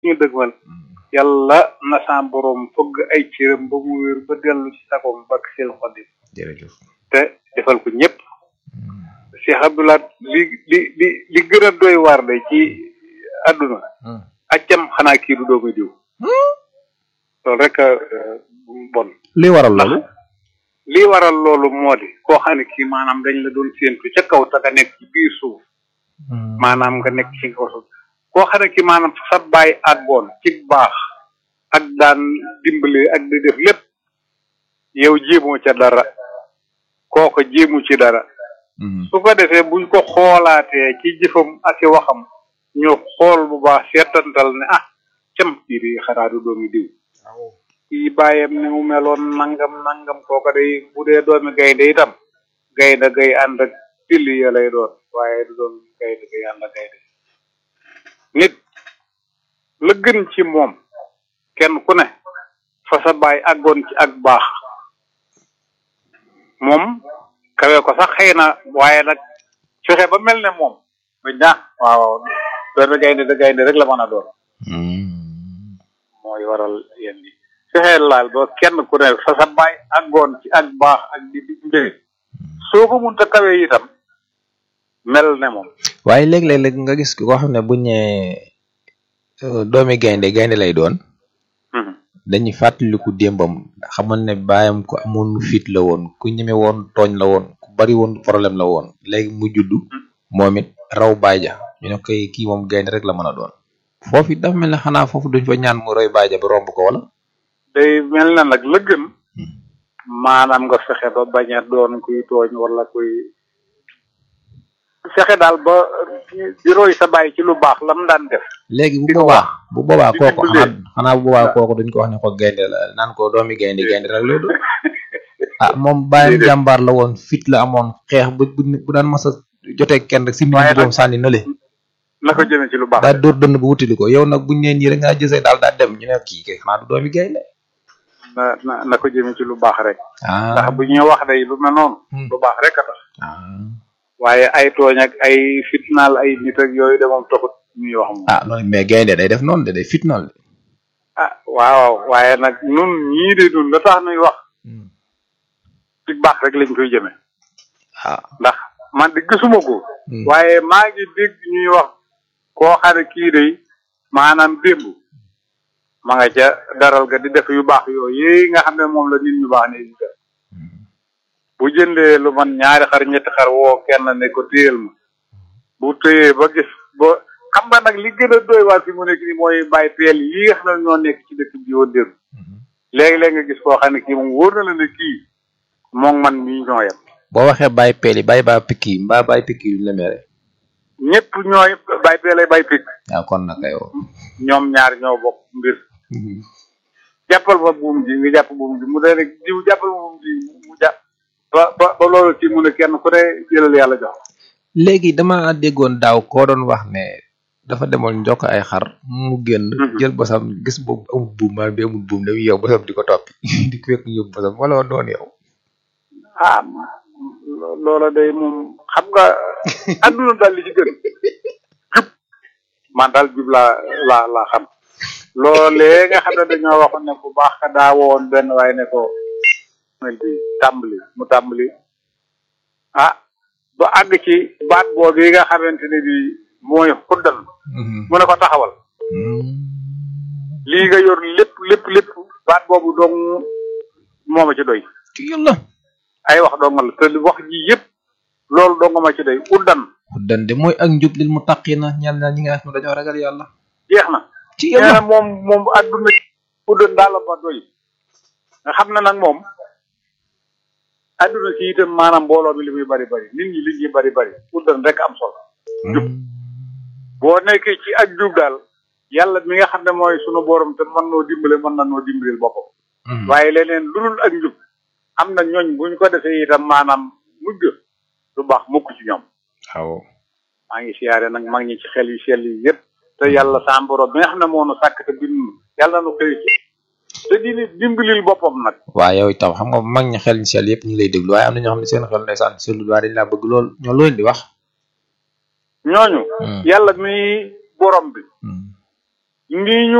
ñu dëgmal yàlla na sa borom fëgg ay cëram ba mu wér ba dellu ci sagoom bakk seen xoddim jërëjëf te defal ko ñëpp Cheikh Abdoulaye li li li li gën a doy waar de ci àdduna accam xanaa kii du doomu diw loolu rek a bon li waral loolu lii waral loolu moo di koo xam ne kii maanaam dañ la doon séentu ca kaw te nga nekk ci biir suuf maanaam nga nekk ci kaw suuf koo xam ne kii maanaam sa bàyyi àggoon ci baax ak daan dimbali ak di def lépp yow jéemoo ca dara kooko jéemu ci dara su ko defee buñ ko xoolaatee ci jëfam ak i waxam ñu xool bu baax seetantal ne ah cam kii di xanaa du doomi diw kii bàyyam ni mu meloon nangam nangam kooka day bu dee doomi gaynde itam gaynde gay ànd ak tilli ya lay doon waaye du doon gaynde gay ànd ak gaynde nit la gën ci moom kenn ku ne fa sa baay àggoon ci ak baax moom kawe ko sax xëy na waaye nag fexe ba mel ne moom bañ naa waaw doomi gaynde da gaynde rek la mën a doon mooy waral yéen yi fexeel laal ba kenn ku ne fa sa baay àggoon ci ak baax ak di dimbali soo ko munta kawe itam mel ne moom waaye léeg-léeg nga gis koo xam ne bu ñëwee doomi gaynde gaynde lay doon dañuy fàttaliku démbam xamal ne baayam ku amoon fit la woon ku ñeme woon tooñ la woon ku bari woon problème la woon léegi mu juddu moom it raw baay ja ñu ne koy kii moom gaynde rek la mën a doon foofu it dafa mel ne xanaa foofu duñ fa ñaan mu roy baay ja ba romb ko wala day mel na nag la gën maanaam nga fexe ba bañ a doon kuy tooñ wala kuy fexe daal ba di roy sa baay ci lu baax la mu daan def léegi bu boobaa bu boobaa kooku xanaa xanaa bu boobaa kooku duñ ko wax ne ko gaynde la naan ko doomi gaynde gaynde rek lay doon ah moom bàyyam jàmbaar la woon fit la amoon xeex bu bu daan mas a jotee kenn rek si mi doom sànni na le na ko jëmee ci lu baax daa dóor dënn bu wutili ko yow nag buñ nee nii rek ngaa jësee daal daa dem ñu ne kii kay xanaa du doomi gaynde na na na ko jëmee ci lu baax rek ah ndax bu ñuy wax day lu mel noonu lu baax rek a tax waaye ay tooñ ak ay fitnaal ay nit ak yooyu de moom taxut ñuy wax moom ah loolu mais gaynde day def noonu de day fitnaal de ah waaw waaye nag nun ñii de nun la tax nuy wax ci baax rek lañ koy jëme ah ndax man di gisuma ko waaye maa ngi dégg ñuy wax koo xam ne kii day maanaam démb ma nga ca daral ga di def yu baax yooyu yi nga xam ne moom la nit ñu baax ne di def bu jëndee lu man ñaari xar ñetti xar woo kenn ne ko téyel ma bu téyee ba gis ba xam nga nag li gën a doy waar fi mu nekk nii mooy bàyyi peel yi nga xam ne ñoo nekk ci dëkk bi woon démb léegi-léegi nga gis koo xam ne kii moom wóor na la ne kii moom man mii ñoo yem boo waxee bàyyi peel yi bàyyi baa pikki mbaa bàyyi pikki yu la mere ñëpp ñooy bàyyi peelay bàyyi pikk waaw kon nag yow ñoom ñaar ñoo bokk mbir jàppal ma buum ji nga jàpp buum ji mu dee ne jiw jàppal ma buum ji mu jàpp ba ba ba loolu ci mu ne kenn ku ne jëlal yàlla jox léegi dama déggoon daaw koo doon wax ne dafa demoon njokk ay xar mu génn jël bosam gis boobu amul buum maa bi amul buum dañuy yow bosam di ko toppi di ko fekk yóbbu bosam wala woon doon yow ah loola day moom xam nga àdduna daal li ci gën jub man daal jub laa laa laa xam loolee nga xam ne dañoo waxoon ne bu baax ka daa woon benn waaye ne ko mel bi tàmbali mu tàmbali ah ba àgg ci baat boobu yi nga xamante ne bi mooy xuddal mu ne ko taxawal lii nga yor lépp lépp lépp baat boobu dong moo ma ci doy ci yàlla ay wax dong la te wax ji yëpp loolu dong ma ci doy uddan uddan de mooy ak njub lil muttaqina ñeel na ñi nga xam ne dañoo ragal yàlla jeex na ci nee na yàlla moom moom àdduna uddan daal la ba doy nga xam ne nag moom àdduna si itam maanaam mbooloo mi li muy bari bari nit ñi li ñuy bari bari uddan rek am solo jub boo nekkee ci ak jub daal yàlla mi nga xam ne mooy sunu borom te mën noo dimbale mën na noo dimbalil boppam waaye leneen lu dul ak njub am na ñooñ buñ ko defee itam maanaam mujj lu baax mukk ci ñoom waaw maa ngi siyaare nag mag ñi ci xel yu sell yi yëpp te yàlla sa borom bi nga xam ne moo nu sàkk te bind nu yàlla nu xëy ci te di ni dimbalil boppam nag waaw yow itam xam nga mag ñi xel ñu sell yëpp ñu ngi lay déglu waaye am na ñoo xam ne seen xel ndeysaan sellul waaye dañ laa bëgg lool ñoo looleen di wax ñooñu yàlla mi borom bi nii ñu